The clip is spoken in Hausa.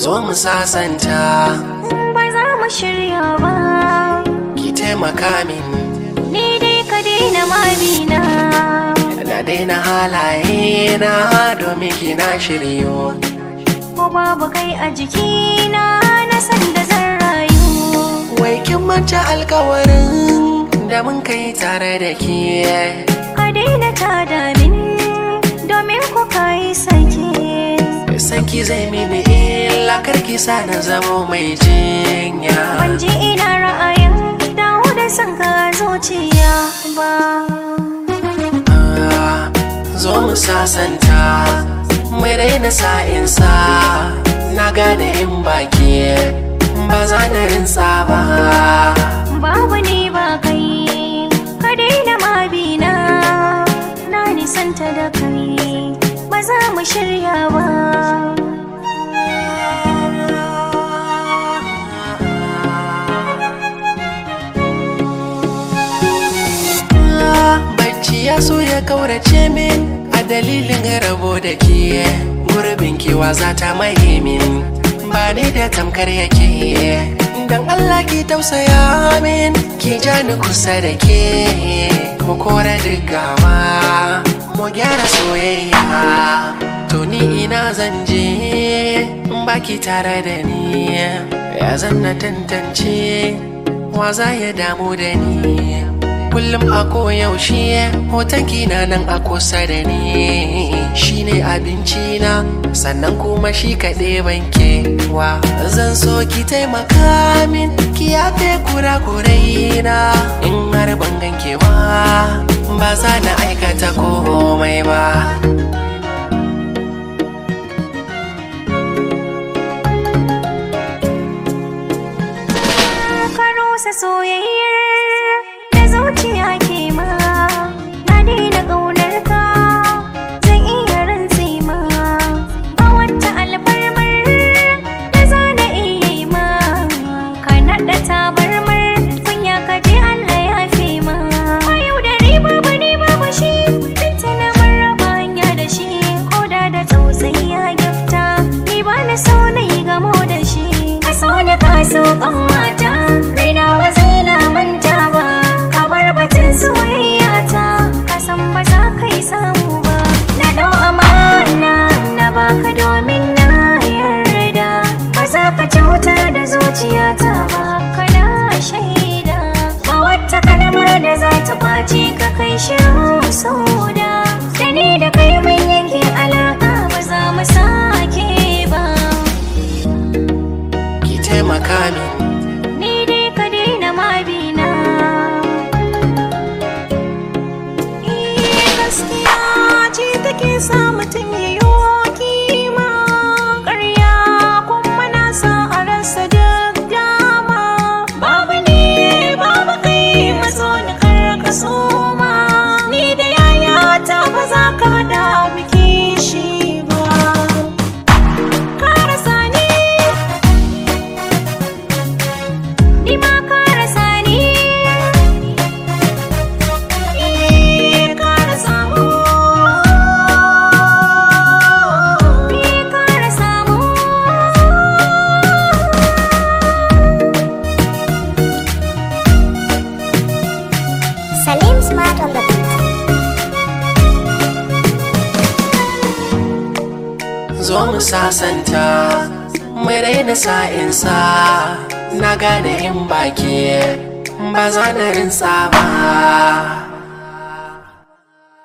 zo mu sasanta ba za mu shirya ba ki taimaka min ni dai ka daina mabina na daina halaye na domin ki na shiryo ko babu kai a jikina na san da zan rayu wai kin manta alkawarin da mun kai tare da ke ka daina tada min domin ku kai sake sanki zai mini illa karki sa na zamo mai jinya ban ji ina ra'ayin dawo da son ka zuciya ba Ah, zo mu sasanta mai raina sa'insa na gane in baki ba za na rinsa ba babu ni ba kai ka daina mabina na nisanta da kai ba za mu shirya ba bacci ya so ya kaurace min a dalilin rabo da ke gurbin kewa za ta maye min ba ni da tamkar yake dan Allah ki tausaya min ki ja ni kusa da ke mu kora gawa mu gyara soyayya to ni ina zan je in baki tare da ni ya zan na tantance wa za ya damu da ni kullum a koyaushe hoton kina nan a kusa da ni shine abinci na sannan kuma shi kaɗai banke wa zan so ki taimaka min ki yafe kura-kurai na in har ban ganke ba ba za na aikata komai ba ka rusa soyayyar da zuciya ke ma na daina ƙaunar ka zan iya rantse ma ba wata alfarmar da za na iya yi ma ka naɗa tabarmar kunya ka je Allah ya fi ma ba yau da riba ba ne ba ba shi binta na maraba hanya da shi ko da da tausayi ya gifta ni ba na so na yi gamo da shi ka so da ka so kan mata raina ba zai na manta ba ka bar batun soyayya ta ka san ba za ka yi samu ba na dau amana na baka domin na yarda ba za ka cutar da zuciyata ba kana shaida ba wata kalmar da za ta kwace ka kai shirin sauda da ni da kai mun yanke alaka ba za mu sake ba ki taimaka min ni dai ka daina mabina Eh, gaskiya ce take sa mutum ya yi kima ƙarya kuma na sa a rasa duk dama babu ne babu kai maso ni kar ka soma ni da yayata ba za ka haɗa biki shi ba ka rasa ni Ni ma ka rasa ni Eh, ka rasa mu Eh, ka rasa mu Salim Smart on the beat. zo mu sasanta mai raina sa'insa na gane in baki ba za na rinsa ba